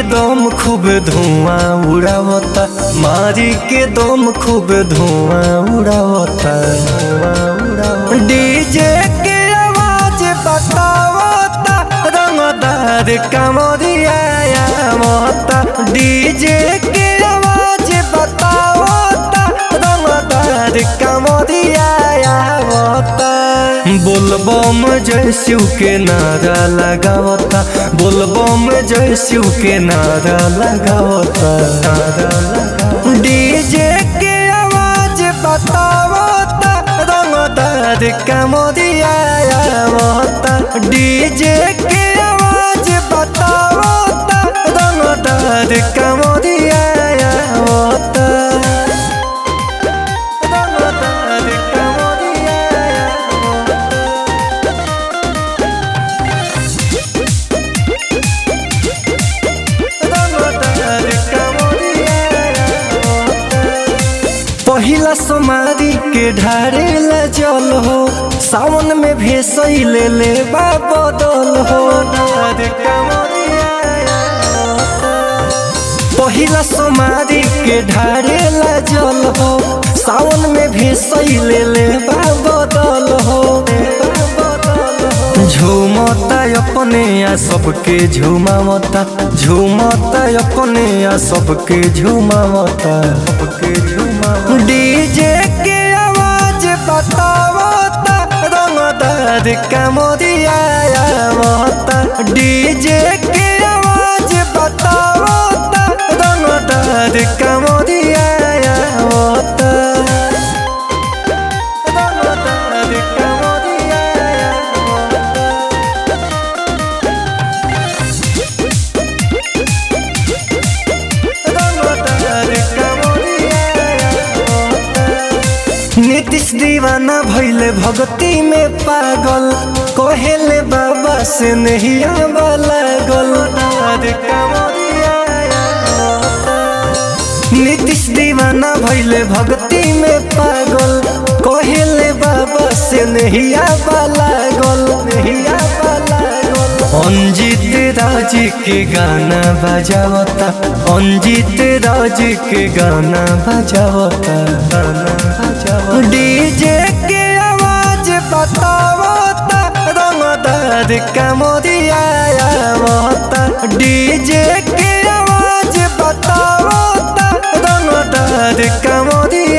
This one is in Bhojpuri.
के दम खूब धुआं उड़ावता मारी के दम खूब धुआं उड़ावता डीजे के आवाज बतावता रंगदार कमरिया आवता डीजे के आवाज बतावता रंगदार कमरिया आवता बोलबम जय शिव के नारा लगावता बोलबम जय शिव के नारा लगावता नारा लगावता डीजे के आवाज बतावता रंगदार कमरिया आवता डीजे के आवाज बतावता रंगदार कमरिया आवता रंगदार कमरिया आवता रंगदार कमरिया पहिला सोमारी के ढारेला जल हो सावन में भेसई ले ले बदल हो पहिला सोमारी के ढारेला जल हो सावन में भेसई ले ले बदल हो झूमता अपने आ सबके झूमावता झूमता अपने आ सबके झूमावता सबके झूमावता डीजे के आवाज बतावता रंगदार कमरिया आवता डीजे के आवाज बतावता रंगदार कमरिया आवता रंगदार कमरिया आवता नीतीश दीवाना भैले भक्ति में पागल कहेले बाबा से नहीं लागल नीतीश दीवाना भैले भक्ति में पागल कहेले बाबा से नहीं लागल नहीं लागल अंजित राज के गाना बजावता अंजित राज के गाना बजावता गाना बजावता डीजे के आवाज बतावता रंगदार कमरिया आवता डीजे के आवाज बतावता रंगदार कमरिया